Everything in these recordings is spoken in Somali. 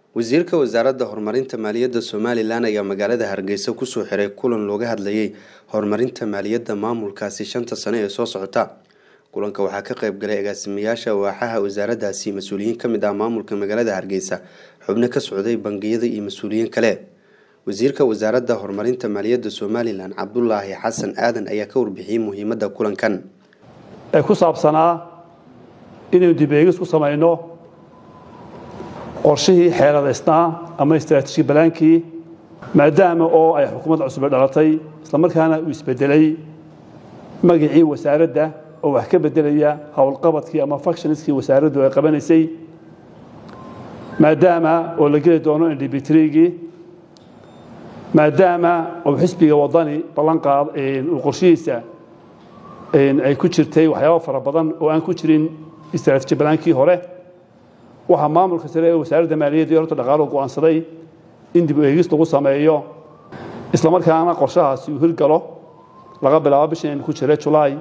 wasiirka wasaaradda horumarinta maaliyadda somalilan ayaa magaalada hargeysa kusoo xiray kulan looga hadlayay horumarinta maaliyadda maamulkaasi shanta sane ee soo socota kulanka waxaa ka qayb galay agaasimayaasha waaxaha wasaaraddaasi mas-uuliyiin ka mid ah maamulka magaalada hargeysa xubno ka socday bangiyada iyo mas-uuliyiin kale wasiirka wasaaradda horumarinta maaliyadda somalilan cabdulaahi xasan aadan ayaa ka warbixiyey muhiimadda kulankan ee ku saabsanaa inaynu dib eegis ku samayno qorshihii xeeladaysnaa ama istraatiiji balaankii maadaama oo ay xukuumadda cusube dhalatay islamarkaana uu isbedelay magacii wasaaradda oo wax ka bedelaya howlqabadkii ama factioniskii wasaaraddu ay qabanaysay maadaama oo la geli doono ndbitrigii maadaama oo xisbiga wadani ballanqaad uu qorshihiisa ay ku jirtay waxyaaba fara badan oo aan ku jirin istraatiiji balaankii hore waxaa maamulka sare ee wasaaradda maaliyadda iyo horta dhaqaaluhu go'aansaday in dib u eegis lagu sameeyo islamarkaana qorshahaasi uu hirgalo laga bilaabo bishan ku jira julaay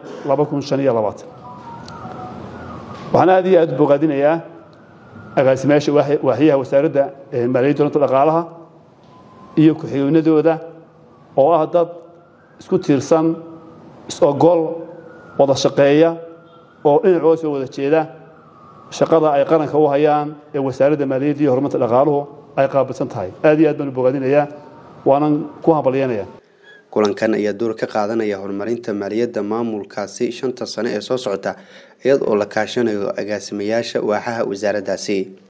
waxaan aad iyo aad u bogaadinayaa agaasimayaasha waaxyaha wasaaradda maaliyadda horta dhaqaalaha iyo ku-xigeenadooda oo ah dad isku tiirsan is-ogol wada shaqeeya oo dhinacooda soo wada jeeda shaqada ay qaranka u hayaan ee wasaaradda maaliyadda iyo horumarta dhaqaaluhu ay qaabilsan tahay aad iyo aad baan u bogaadinayaa waanan ku hambalyanaya kulankan ayaa door ka qaadanaya horumarinta maaliyadda maamulkaasi shanta sane ee soo socota iyad oo la kaashanayo agaasimayaasha waaxaha wasaaraddaasi